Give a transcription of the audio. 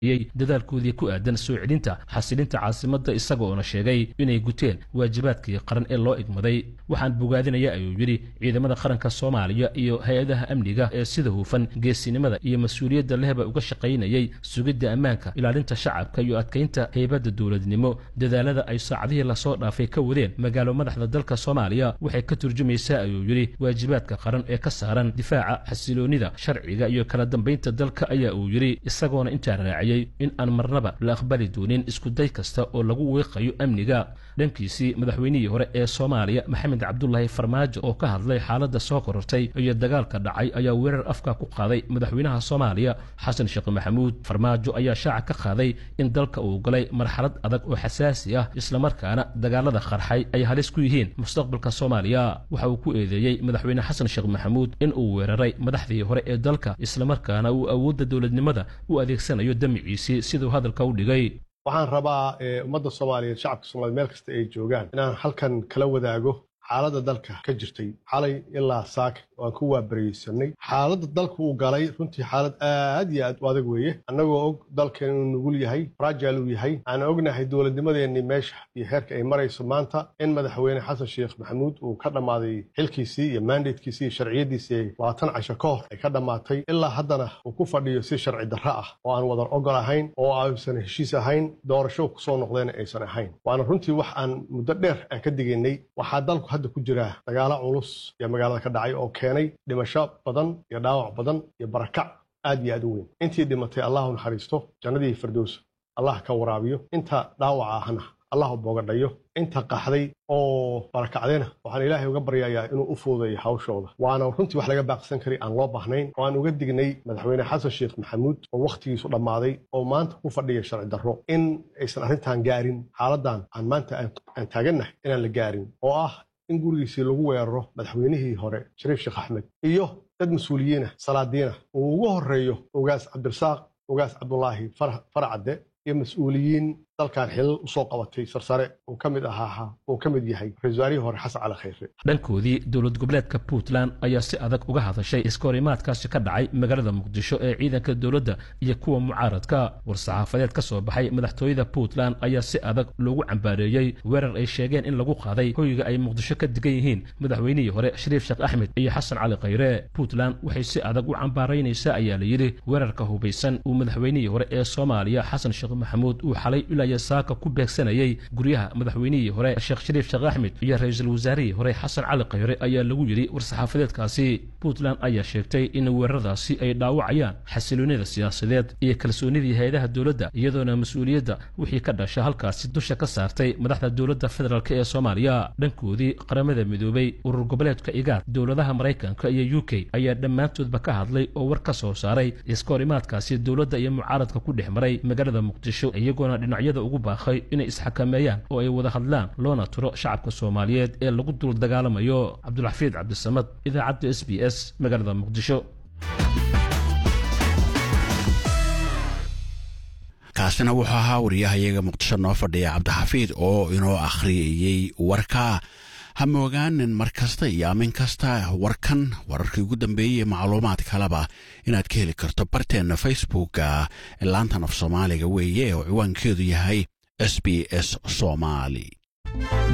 dadaalkoodii ku aadan soo celinta xasilinta caasimadda isagoona sheegay inay guteen waajibaadkii qaran ee loo igmaday waxaan bogaadinaya ayuu yidhi ciidamada qaranka soomaaliya iyo hay-adaha amniga ee sida hufan geesinimada iyo mas-uuliyadda lehba uga shaqaynayay sugidda ammaanka ilaalinta shacabka iyo adkaynta heybadda dowladnimo dadaalada ay saacadihii lasoo dhaafay ka wadeen magaalo madaxda dalka soomaaliya waxay ka turjumaysaa ayuu yidhi waajibaadka qaran ee ka saaran difaaca xasiloonnida sharciga iyo kala dambaynta dalka ayaa uu yidhi isagoona intaa raaciyey in aan marnaba la aqbali doonin iskuday kasta oo lagu weeqayo amniga dhankiisii madaxweynihii hore ee soomaaliya maxamed cabdulaahi farmaajo oo ka hadlay xaaladda soo korortay iyo dagaalka dhacay ayaa weerar afka ku qaaday madaxweynaha soomaaliya xasan sheekh maxamuud farmaajo ayaa shaaca ka qaaday in dalka uu galay marxalad adag oo xasaasi ah islamarkaana dagaalada qarxay ay halis ku yihiin mustaqbalka soomaaliya waxa uu ku eedeeyey madaxweyne xasan sheekh maxamuud in uu weeraray madaxdii hore ee dalka islamarkaana uu awoodda dowladnimada u adeegsanayo damiciisii siduu hadalka u dhigay waxaan rabaa ummadda soomaaliyeed shacabka soomaliyeed meel kasta ay joogaan inaan halkan kala wadaago xaaladda dalka ka jirtay xalay ilaa saaka waan ku waabaraysanay xaaladda dalka uu galay runtii xaalad aad iyo aad u adag weeye annagoo og dalkan inuu nugul yahay fragile uu yahay aan ognahay dowladnimadeenni meesha iyo heerka ay marayso maanta in madaxweyne xasan sheekh maxamuud uu ka dhammaaday xilkiisii iyo mandatekiisii iyo sharciyadiisii labaatan casho ka hor ay ka dhammaatay ilaa haddana uu ku fadhiyo si sharci darro ah oo aan wadan ogol ahayn oo aysan heshiis ahayn doorasho kusoo noqdeen aysan ahayn waana runtii wax aan muddo dheer aan ka digaynay waxaa dalku hadda ku jira dagaalo culus iyo magaalada ka dhacay oo keenay dhimasho badan iyo dhaawac badan iyo barakac aad iyo aad u weyn intii dhimatay allahu naxariisto jannadii firdows allah ka waraabiyo inta dhaawaca ahna allahu boogadhayo inta qaxday oo barakacdayna waxaan ilaahay uga baryayaa inuu u fuudeeyo hawshooda waana runtii wax laga baaqsan kari aan loo baahnayn oo aan uga dignay madaxweyne xasan sheekh maxamuud oo wakhtigiisu dhammaaday oo maanta ku fadhiya sharci darro in aysan arrintan gaarin xaaladan aan maanta aan taagannahay inaan la gaarin oo ah in gurigiisii lagu weeraro madaxweynihii hore shariif sheekh axmed iyo dad mas-uuliyiina salaadiina uu ugu horreeyo ogaas cabdirasaaq ogaas cabdulaahi farcadde iyo mas-uuliyiin dalkan xilal usoo qabatay sarsare uu ka mid ahaa uu ka mid yahay ra-isul wasaarihii hore xasan cali khayre dhankoodii dowlad goboleedka puntland ayaa si adag uga hadashay iskahorimaadkaasi ka dhacay magaalada muqdisho ee ciidanka dowladda iyo kuwa mucaaradka war-saxaafadeed ka soo baxay madaxtooyada puntland ayaa si adag loogu cambaareeyey weerar ay sheegeen in lagu qaaday hoyga ay muqdisho ka degan yihiin madaxweynihii hore shariif sheekh axmed iyo xasan cali khayre puntland waxay si adag u cambaaraynaysaa ayaa la yidhi weerarka hubaysan uu madaxweynihii hore ee soomaaliya xasan sheekh maxamuud uu xalay ilaa saaka ku beegsanayay guryaha madaxweynihii hore sheekh shariif sheekh axmed iyo ra-iisul wasaarihii hore xasan cali khayre ayaa lagu yidhi war-saxaafadeedkaasi puntland ayaa sheegtay in weeraradaasi ay dhaawacayaan xasiloonida siyaasadeed iyo kalsoonidii hay-adaha dowladda iyadoona mas-uuliyadda wixii ka dhasha halkaasi dusha ka saartay madaxda dowladda federaalk ee soomaaliya dhankoodii qaramada midoobay urur goboleedka igaad dowladaha maraykanka iyo u k ayaa dhammaantoodba ka hadlay oo war ka soo saaray iskahorimaadkaasi dowladda iyo mucaaradka ku dhex maray magaalada muqdisho iyagoona dhinacyada ugu baaqay inay isxakameeyaan oo ay wada hadlaan loona turo shacabka soomaaliyeed ee lagu dul dagaalamayo cabdulxafiid cabdisamad idaacadda s b s magaalada muqdisho kaasina wuxuu ahaa wariyahayaga muqdisho noo fadhiya cabdixafiid oo inoo akhriyayey warka ha moogaanin mar kasta iyo aamin kasta warkan wararkii ugu dambeeyey macluumaad kaleba inaad ka heli karto barteenna facebooka laantan af soomaaliga weeye oo ciwaankeedu yahay s b s somaali